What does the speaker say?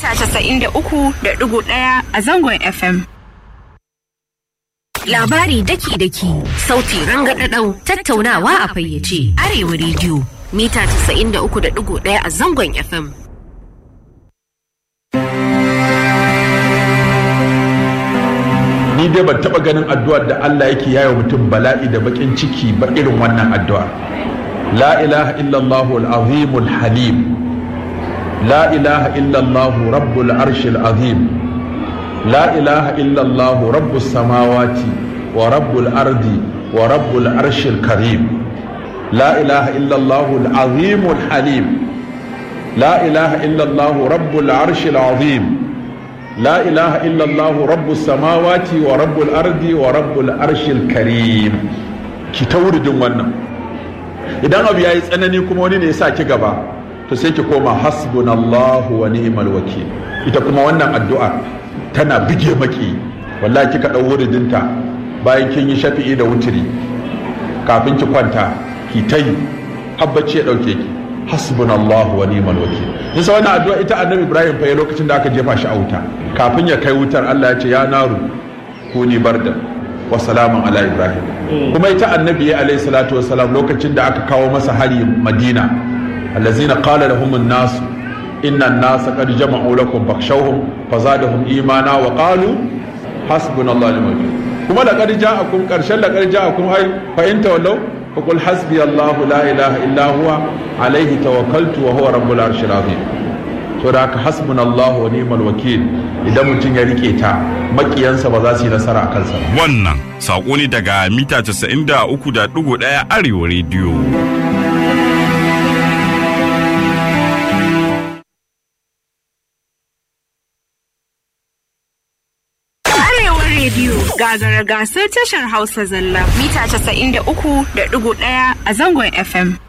mita 93.1 a zangon FM. Labari daki-daki, sauti rangadadau, tattaunawa a fayyace, Arewa rediyo, mita 93.1 a zangon FM. ni dai ban taba ganin addu'ar da Allah yake yayo mutum bala'i da bakin ciki ba irin wannan addu'a la ilaha illallah al-azim al-halim la ilaha illallah rabbul arshil azim la ilaha illallah rabbus samawati wa rabbul ardi wa rabbul arshil karim la ilaha illallah al-azim al-halim la ilaha illallah rabbul arshil azim لا إله إلا الله رب السماوات ورب الأرض ورب الأرش الكريم ki ta wuridin wannan idan abu ya yi tsanani kuma wani ne ya sa ki gaba to sai ki koma hasbunallahu wa ni'mal wakil ita kuma wannan addu'a tana bige maki wallahi kika ɗau wuridinta bayan kin yi shafi'i da wutiri kafin ki kwanta ki ta yi habbaci ya ɗauke ki hasbunallahu wa ni'mal wakil nisa wannan addu'a ita annabi ibrahim fa lokacin da aka jefa shi a wuta kafin ya kai wutar Allah ya ce ya naru kuni barda wa salamun ala ibrahim kuma ita annabi alayhi salatu wassalam lokacin da aka kawo masa hari madina allazina qala lahum an-nas inna an-nasa qad jama'u lakum fakhshawhum fazadahum imana wa qalu hasbunallahu wa ni'mal wakil kuma laqad ja'akum qarshan laqad ja'akum ay fa in tawallaw فقل حسبي الله لا إله إلا هو عليه توكلت وهو رب العرش العظيم to da haka hasbun Allah wa ni'mal wakil idan mutum ya rike ta makiyansa ba za su yi nasara a kansa wannan saƙo ne daga mita 93.1 arewa rediyo rediyo gagara gasar tashar Hausa zalla mita 93.1 a zangon FM.